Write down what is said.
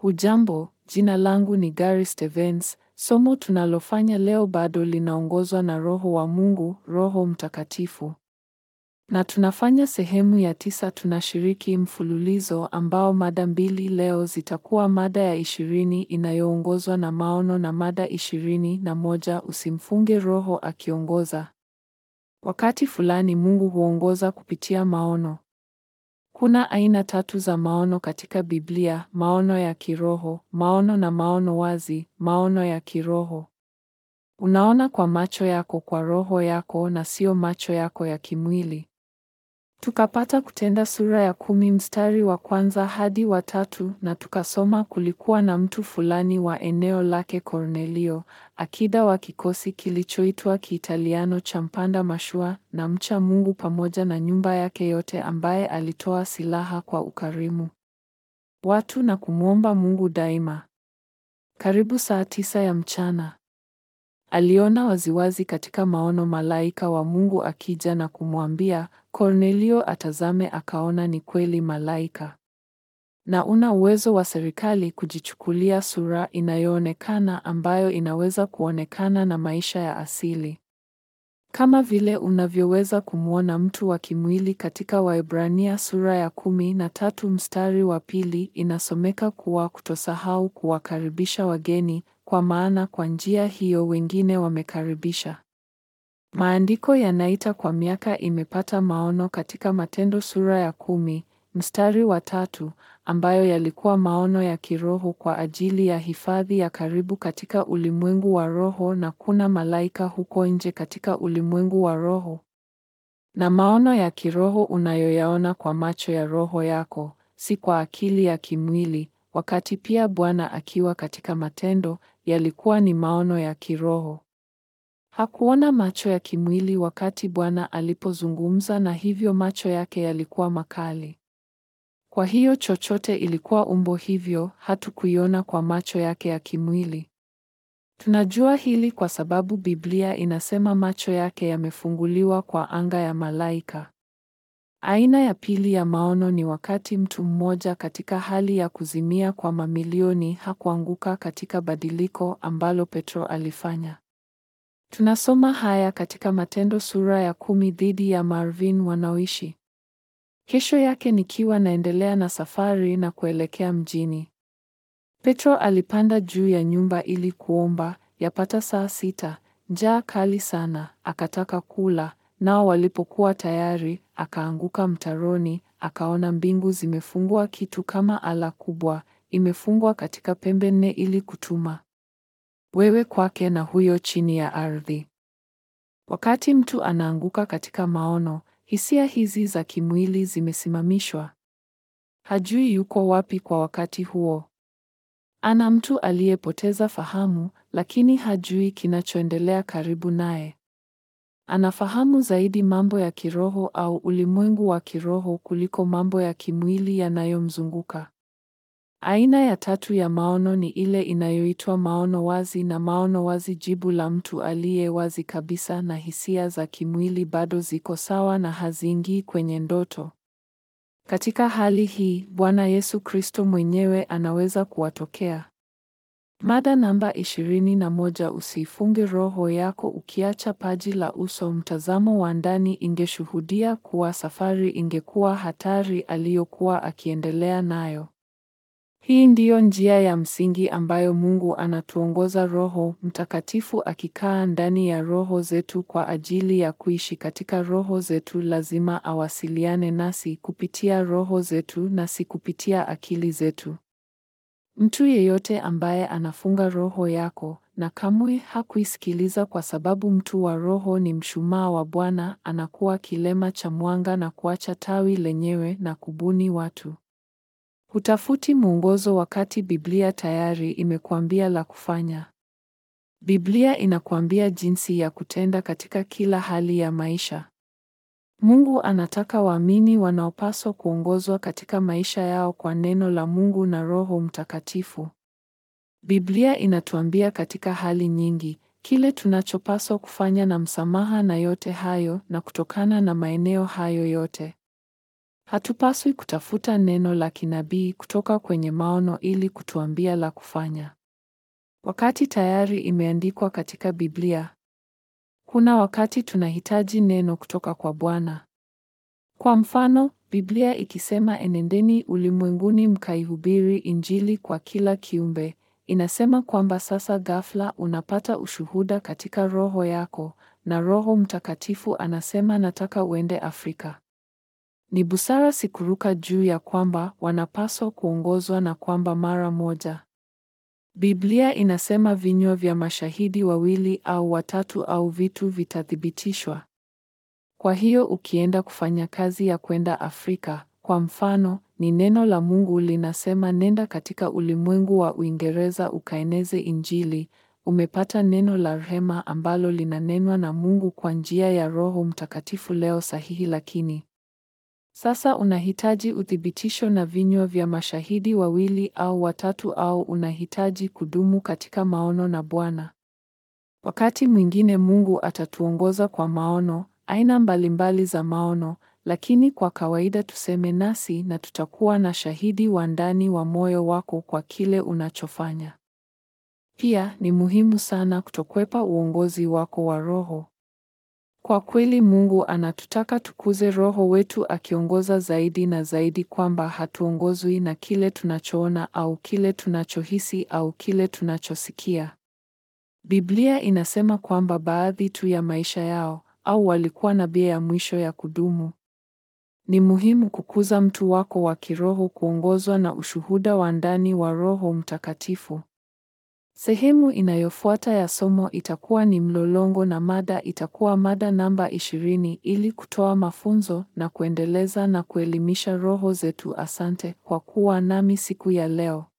Hujambo, jina langu ni Gary Stevens. Somo tunalofanya leo bado linaongozwa na Roho wa Mungu, Roho Mtakatifu. Na tunafanya sehemu ya tisa. Tunashiriki mfululizo ambao mada mbili leo zitakuwa mada ya ishirini inayoongozwa na maono na mada ishirini na moja usimfunge Roho akiongoza. Wakati fulani Mungu huongoza kupitia maono. Kuna aina tatu za maono katika Biblia: maono ya kiroho, maono na maono wazi. Maono ya kiroho, unaona kwa macho yako, kwa roho yako, na sio macho yako ya kimwili. Tukapata Kutenda sura ya kumi mstari wa kwanza hadi wa tatu, na tukasoma kulikuwa na mtu fulani wa eneo lake Kornelio, akida wa kikosi kilichoitwa Kiitaliano cha mpanda mashua na mcha Mungu, pamoja na nyumba yake yote, ambaye alitoa silaha kwa ukarimu watu na kumwomba Mungu daima. Karibu saa tisa ya mchana aliona waziwazi katika maono malaika wa Mungu akija na kumwambia Kornelio atazame. Akaona ni kweli malaika, na una uwezo wa serikali kujichukulia sura inayoonekana ambayo inaweza kuonekana na maisha ya asili, kama vile unavyoweza kumwona mtu wa kimwili. Katika Waebrania sura ya kumi na tatu mstari wa pili inasomeka kuwa kutosahau kuwakaribisha wageni, kwa maana kwa njia hiyo wengine wamekaribisha. Maandiko yanaita kwa miaka imepata maono katika Matendo sura ya kumi mstari wa tatu ambayo yalikuwa maono ya kiroho kwa ajili ya hifadhi ya karibu katika ulimwengu wa roho, na kuna malaika huko nje katika ulimwengu wa roho. Na maono ya kiroho unayoyaona kwa macho ya roho yako, si kwa akili ya kimwili. Wakati pia Bwana akiwa katika matendo, yalikuwa ni maono ya kiroho. Hakuona macho ya kimwili wakati Bwana alipozungumza, na hivyo macho yake yalikuwa makali. Kwa hiyo chochote ilikuwa umbo hivyo, hatukuiona kwa macho yake ya kimwili. Tunajua hili kwa sababu Biblia inasema macho yake yamefunguliwa kwa anga ya malaika. Aina ya pili ya maono ni wakati mtu mmoja katika hali ya kuzimia kwa mamilioni hakuanguka katika badiliko ambalo Petro alifanya. Tunasoma haya katika Matendo sura ya kumi dhidi ya Marvin wanaoishi. Kesho yake nikiwa naendelea na safari na kuelekea mjini, Petro alipanda juu ya nyumba ili kuomba. Yapata saa sita, njaa kali sana, akataka kula. Nao walipokuwa tayari, akaanguka mtaroni, akaona mbingu zimefungwa, kitu kama ala kubwa imefungwa katika pembe nne, ili kutuma wewe kwake na huyo chini ya ardhi. Wakati mtu anaanguka katika maono, hisia hizi za kimwili zimesimamishwa. Hajui yuko wapi kwa wakati huo. Ana mtu aliyepoteza fahamu, lakini hajui kinachoendelea karibu naye. Anafahamu zaidi mambo ya kiroho au ulimwengu wa kiroho kuliko mambo ya kimwili yanayomzunguka. Aina ya tatu ya maono ni ile inayoitwa maono wazi, na maono wazi, jibu la mtu aliye wazi kabisa, na hisia za kimwili bado ziko sawa na haziingii kwenye ndoto. Katika hali hii, Bwana Yesu Kristo mwenyewe anaweza kuwatokea. Mada namba ishirini na moja usiifunge roho yako ukiacha paji la uso. Mtazamo wa ndani ingeshuhudia kuwa safari ingekuwa hatari aliyokuwa akiendelea nayo. Hii ndiyo njia ya msingi ambayo Mungu anatuongoza, Roho Mtakatifu akikaa ndani ya roho zetu kwa ajili ya kuishi katika roho zetu. Lazima awasiliane nasi kupitia roho zetu na si kupitia akili zetu. Mtu yeyote ambaye anafunga roho yako na kamwe hakuisikiliza, kwa sababu mtu wa roho ni mshumaa wa Bwana, anakuwa kilema cha mwanga na kuacha tawi lenyewe na kubuni watu. Hutafuti mwongozo wakati Biblia tayari imekuambia la kufanya. Biblia inakuambia jinsi ya kutenda katika kila hali ya maisha. Mungu anataka waamini wanaopaswa kuongozwa katika maisha yao kwa neno la Mungu na Roho Mtakatifu. Biblia inatuambia katika hali nyingi kile tunachopaswa kufanya na msamaha na yote hayo na kutokana na maeneo hayo yote Hatupaswi kutafuta neno la kinabii kutoka kwenye maono ili kutuambia la kufanya, wakati tayari imeandikwa katika Biblia. Kuna wakati tunahitaji neno kutoka kwa Bwana. Kwa mfano, Biblia ikisema enendeni ulimwenguni mkaihubiri Injili kwa kila kiumbe, inasema kwamba sasa ghafla unapata ushuhuda katika roho yako na Roho Mtakatifu anasema nataka uende Afrika. Ni busara si kuruka juu ya kwamba wanapaswa kuongozwa na kwamba mara moja. Biblia inasema vinywa vya mashahidi wawili au watatu au vitu vitathibitishwa. Kwa hiyo ukienda kufanya kazi ya kwenda Afrika, kwa mfano, ni neno la Mungu linasema nenda katika ulimwengu wa Uingereza ukaeneze Injili, umepata neno la rehema ambalo linanenwa na Mungu kwa njia ya Roho Mtakatifu leo sahihi lakini sasa unahitaji uthibitisho na vinywa vya mashahidi wawili au watatu au unahitaji kudumu katika maono na Bwana. Wakati mwingine Mungu atatuongoza kwa maono, aina mbalimbali za maono, lakini kwa kawaida tuseme nasi na tutakuwa na shahidi wa ndani wa moyo wako kwa kile unachofanya. Pia ni muhimu sana kutokwepa uongozi wako wa roho. Kwa kweli Mungu anatutaka tukuze roho wetu akiongoza zaidi na zaidi kwamba hatuongozwi na kile tunachoona au kile tunachohisi au kile tunachosikia. Biblia inasema kwamba baadhi tu ya maisha yao au walikuwa na bia ya mwisho ya kudumu. Ni muhimu kukuza mtu wako wa kiroho kuongozwa na ushuhuda wa ndani wa Roho Mtakatifu. Sehemu inayofuata ya somo itakuwa ni mlolongo na mada itakuwa mada namba ishirini ili kutoa mafunzo na kuendeleza na kuelimisha roho zetu. Asante kwa kuwa nami siku ya leo.